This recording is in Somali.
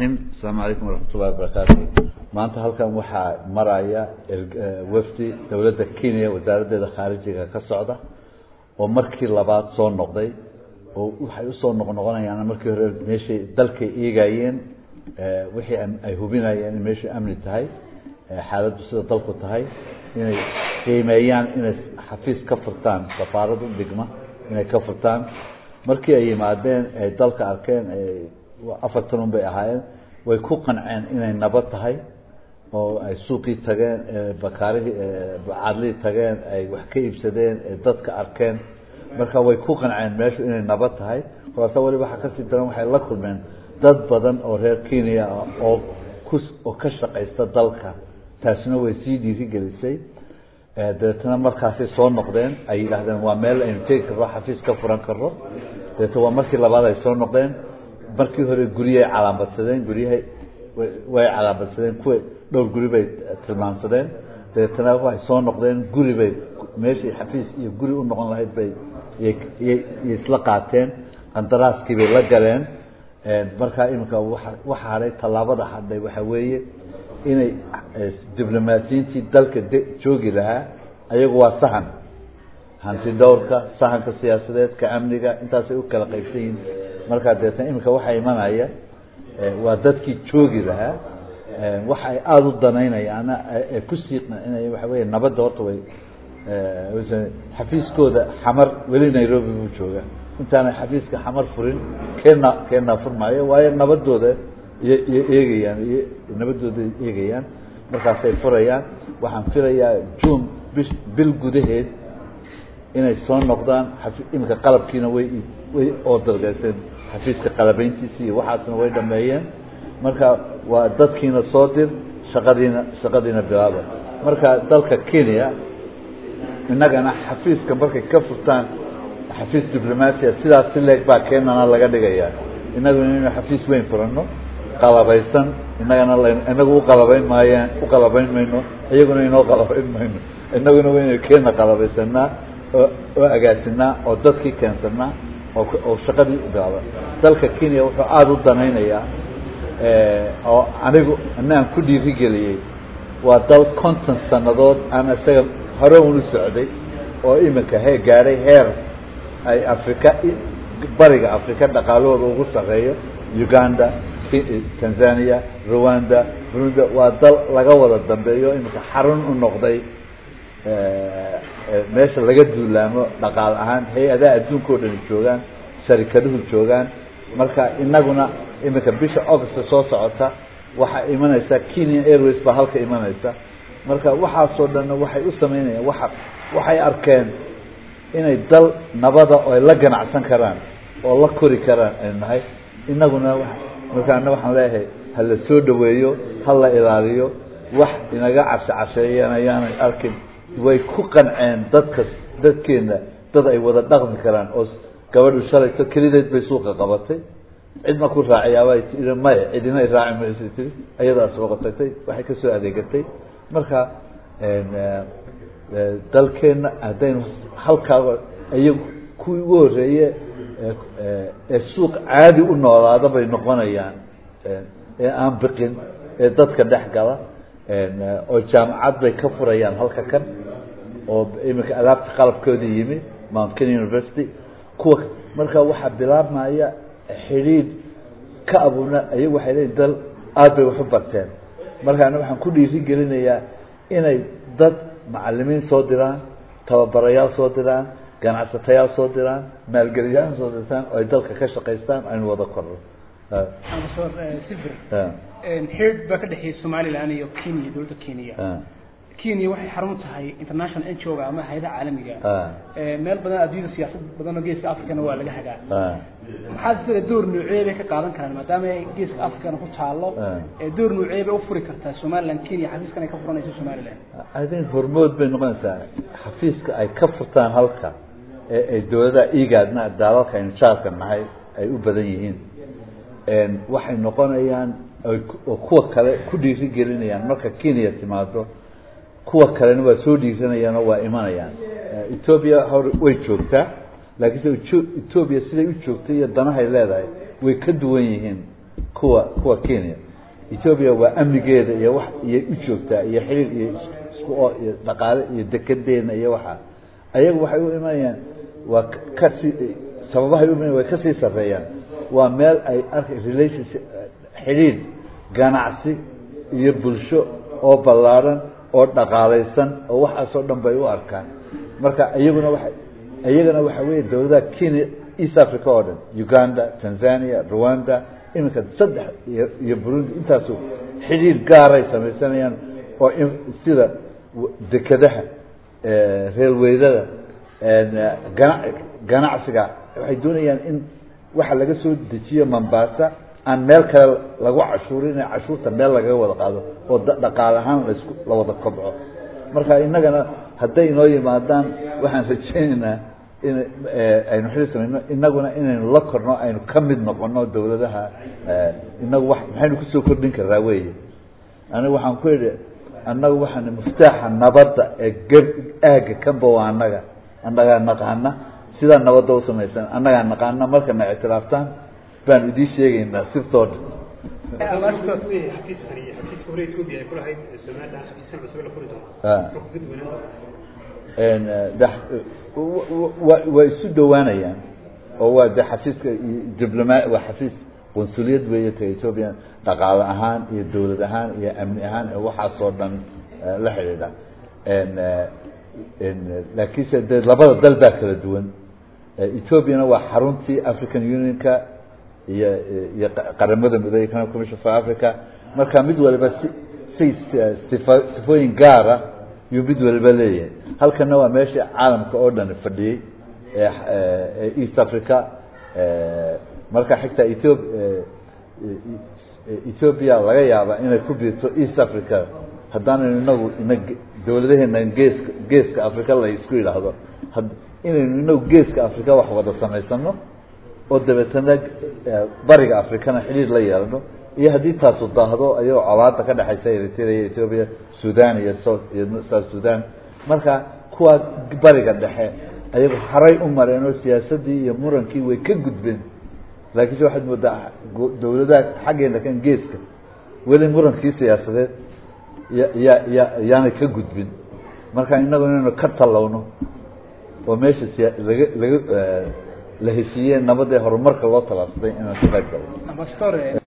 asalaamu calaykum waraxmat ullahi wabarakaatu maanta halkan waxaa maraya wafdi dowladda kenya wasaaraddeeda khaarijiga ka socda oo markii labaad soo noqday oo waxay usoo noqnoqonayaan markii hore meeshay dalkay eegayeen wixii ay hubinayeen in meeshu amni tahay xaaladdu sida dalku tahay inay qiimeeyaan inay xafiis ka furtaan safaarad u dhigma inay ka furtaan markii ay yimaadeen ay dalka arkeen afartan un bay ahaayeen way ku qanceen inay nabad tahay oo ay suuqii tageen bakaarihii bacadlihii tageen ay wax ka iibsadeen ay dadka arkeen marka way ku qanceen meeshu inay nabad tahay kolaasa waliba waxaa kasii daran waxay la kulmeen dad badan oo reer kenya ah oo ku oo ka shaqaysta dalka taasina way sii dhiirigelisay dabeetana markaasay soo noqdeen ay yidhaahdeen waa meel aynu tegi karro xafiis ka furan karro dabeetna waa markii labaad ay soo noqdeen markii hore guryahay calaamadsadeen guryahay way calaamadsadeen kuwa dhowr guri bay tilmaamsadeen dabeetana waxay soo noqdeen guri bay meeshii xafiis iyo guri u noqon lahayd bay yay isla qaateen qandaraaskii bay la galeen markaa iminka waa waxa hadhay tallaabada hadhay waxa weeye inay diblomaasiyiintii dalka joogi lahaa ayagu waa sahan hanti dhowrka sahanka siyaasadeed ka amniga intaasay u kala qaybsan yihiin markaa deetna iminka waxaa imanaya waa dadkii joogi lahaa waxa ay aada u danaynayaana kusii qancinaya waxa wey nabadda horta way xafiiskooda xamar weli nairobi buu jooga intaanay xafiiska xamar furin keena keenaa furmaayo waayo nabadooda iyo iyo eegayaan iyo nabadooda eegayaan markaasay furayaan waxaan filayaa june bi bil gudaheed inay soo noqdaan iminka qalabkiina way way oodargeyseen xafiiska qalabeyntiisi iyo waxaasna way dhameeyeen marka waa dadkiina soo dir shaqadiina shaqadiina bilaaba marka dalka kenya innagana xafiiska markay ka furtaan xafiis diblomasia sidaas si leeg baa keenana laga dhigaya innaguna inaynu xafiis weyn furanno qalabaysan innagana l inagu uqalabayn maayaan uqalabayn mayno iyaguna inoo qalabayn mayno inaguna waynu keena qalabaysanaa oo oo agaasinaa oo dadkii keensanaa oo oo shaqadii bilaaba dalka kenya wuxuu aada u danaynayaa oo anigu anaan ku dhiirigeliyey waa dal konton sanadood aan isaga hore unu socday oo iminka he gaadhay heer ay africa bariga africa dhaqaalahooda ugu sarreeyo uganda tanzania rwanda burundi waa dal laga wada dambeeyo iminka xarun u noqday meesha laga duulaamo dhaqaal ahaan hay-adaha adduunka o dhani joogaan sharikaduhu joogaan marka inaguna iminka bisha augusta soo socota waxaa imanaysa kenya airways baa halka imanaysa marka waxaasoo dhanna waxay u sameynayaan waa waxay arkeen inay dal nabada oo ay la ganacsan karaan oo la kori karaan aynu nahay inaguna markaana waxaan leeyahay ha la soo dhaweeyo ha la ilaaliyo wax inaga cashe casheeyeen ayaanay arkin way ku qanceen dadka dadkeena dad ay wada dhaqmi karaan oo gabadhu shalayto kelideed bay suuqa qabatay cidna ku raaciyaabay tii maya cidina raaci maysa tii ayadaa soo qatatay waxay ka soo adeegatay marka dalkeena haddaynu halkaa iyagu kuwii ugu horeeye ee suuq caadi u noolaada bay noqonayaan ee aan biqin ee dadka dhex gala oo jaamacad bay ka furayaan halka kan oo iminka adaabta qalabkoodii yimi mount kenya university kuwa marka waxaa bilaabmaya xidhiid ka abuna ayagu waxay leeyiin dal aada bay waxu barteen markaana waxaan ku dhiiri gelinayaa inay dad macalimiin soo diraan tababarayaal soo diraan ganacsatayaal soo diraan maalgeliyaal soo dirtaan oo ay dalka ka shaqaystaan aynu wada korno silver xeed baa ka dhexeeya somaliland iyo kenya dowladda kenya kenya waxay xarun tahay international n g o ama hay-adaha caalamiga meel badan adduunyada siyaasad badan oo geeska africana waa laga hagaa maxaa sida door noocee bay ka qaadan karaan maadaama ay geeska africana ku taalo door noocee bay ufuri kartaa somaliland kenya xafiiskan ay ka furanayso somaliland i think hormood bay noqonaysaa xafiiska ay ka furtaan halka ee ay dowladaha igaadna daalalka aynu jaarka nahay ay u badan yihiin waxay noqonayaan oo kuwa kale ku dhiiri gelinayaan marka kenya timaado kuwa kalena waa soo dhiiranayaan oo waa imanayaan ethoobia hor way joogtaa laakiinse ethoobia siday u joogtay iyo danahay leedahay way ka duwan yihiin kuwa kuwa kenya ethoobia waa amnigeeda iyo wax iyay u joogtaa iyo xiriir iyo isku oo iyo dhaqaale iyo dekedeena iyo waxa ayagu waxay u imanayaan waa kasii sababahay u imanayaan way kasii sarreeyaan waa meel ay arka relationship xidhiir ganacsi iyo bulsho oo ballaadhan oo dhaqaalaysan oo waxaasoo dhan bay u arkaan marka iyaguna waay iyagana waxa weeye dawladaha kenya east africa oo dhan uganda tanzania rwanda iminka saddex iyo iyo burundi intaasu xidhiir gaaray samaysanayaan oo sida dekadaha reelweydada gana ganacsiga waxay doonayaan in waxa laga soo dejiyo mombasa aan meel kale lagu cashuurin cashuurta meel lagaga wada qaado oo dhaqaal ahaan lasku la wada kobco marka innagana hadday inoo yimaadaan waxaan rajaynaynaa in aynu xili samayno inaguna inaynu la korno aynu ka mid noqono dawladaha inagu wa maxaynu kusoo kordhin karraa weye anigu waxaan ku idhi annagu waxaan muftaaxa nabadda ee geb aaga kanba waa annaga annagaa naqaana sidaa nabadda u samaysan annagaa naqaana markana ictiraaftaan baan idiin sheegaynaa sirtooda way isu dhawaanayaan oo waa de xafiiska dibloma waa xafiis qunsuliyad weeye ta ethoobiya dhaqaale ahaan iyo dawlad ahaan iyo amni ahaan waxaasoo dhan la xidhiidha laakiinse de labada dal baa kala duwan ethoobiana waa xaruntii african unionka iyo iyo qaramada midoobey economic commission for africa marka mid waliba si say sifa sifooyin gaara yuu mid waliba leeyahay halkana waa meesha caalamka oo dhan fadhiyey ee east africa marka xigta ethio ethoobia laga yaaba inay ku biirto east africa haddaanaynu inagu ina dawladaheena geeska geeska africa la isku yidhaahdo inaynu inagu geeska africa wax wada samaysano oo dabeetana bariga africana xidhiir la yeelano iyo haddii taasu daahdo ayagoo colaada ka dhexaysa eritrea iyo ethoobia sudan iyo south iyo south sudan marka kuwaa bariga dhexe ayagu haray u mareen oo siyaasadii iyo murankii way ka gudbeen laakiinse waxaad moodaa dawladaha xaggeena kan geeska weli murankii siyaasadeed ya ya ya yaanay ka gudbin marka inagu inaynu ka tallowno oo meesha siya laga laga la heshiiyeen nabadee horumarka loo talaabsaday inaan ka qayb galno